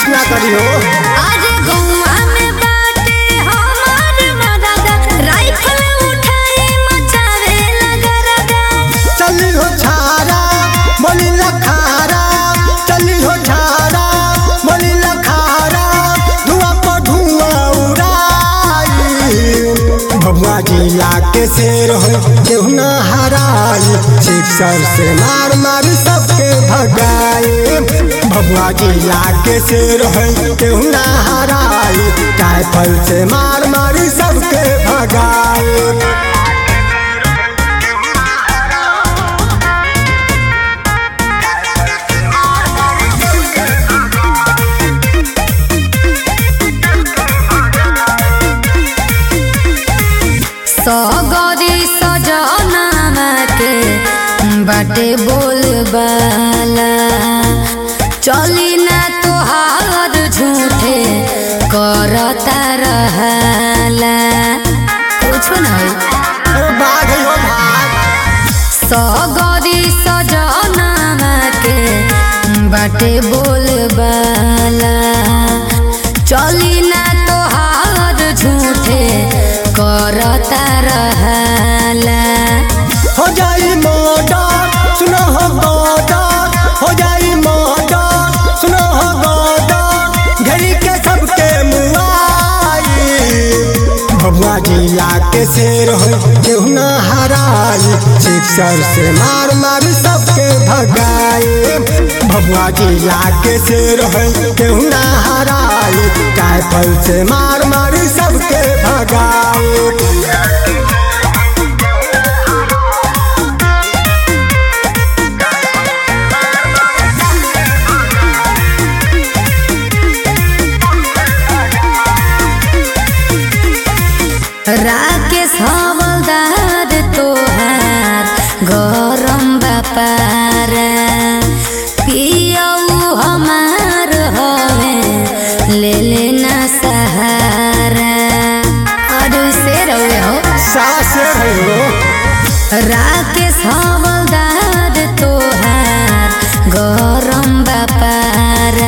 कुछ ना करी हो आज गौवा में बाटे हमार मदद राइफल उठाए मचावे लगरदा चली हो छारा बोली लखारा चली हो छारा बोली लखारा धुआं पर धुआं उड़ाई भगवा जिला के शेर हो केहू ना हराई सिक्सर से मार मार सबके भगाई भगवा जिला के शेर हो केहू ना हराई राइफल से मार मार सबके भगाई सगरी सजनामा के बाटे बोलबाला चली ना तोहार झूठे करता रहला कुछो ना होई अरे भाग हो भाग सगरी सजनामा के बाटे बोलबाला चली ना तोहार झूठे करता रहला हो जाई मर्डर सुनो हो गदर हो जाई मर्डर सुनो हो गदर घड़ी के सबके मुआई भगवा जिला के शेर हो केहू ना हराई सिक्सर से मार मार सबके भगाई भगवा जिला के शेर हो केहू ना हराई राइफल से मार मार सबके भगाई राकेश हवलदार तोहार गरम बापारा पियऊ हमार हवे ले लेना सहारा और से रहे हो सास हो राकेश हवलदार तोहार गरम बापारा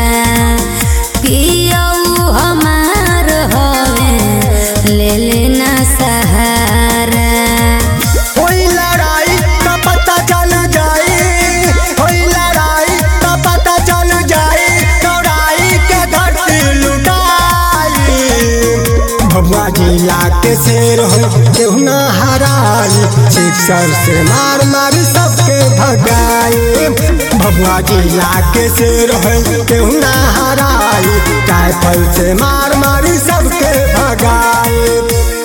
पियऊ हमार हवे ले लेना सहारा कोई लड़ाई का पता चल जाए कोई लड़ाई का पता चल जाए चौड़ाई के धरती लुटाई भगवा जिला के शेर हो केहू ना हराई सिक्सर से मार मार सबके भगाई भगवा जिला के शेर हो केहू ना हराई राइफल से मार मार सबके भगाई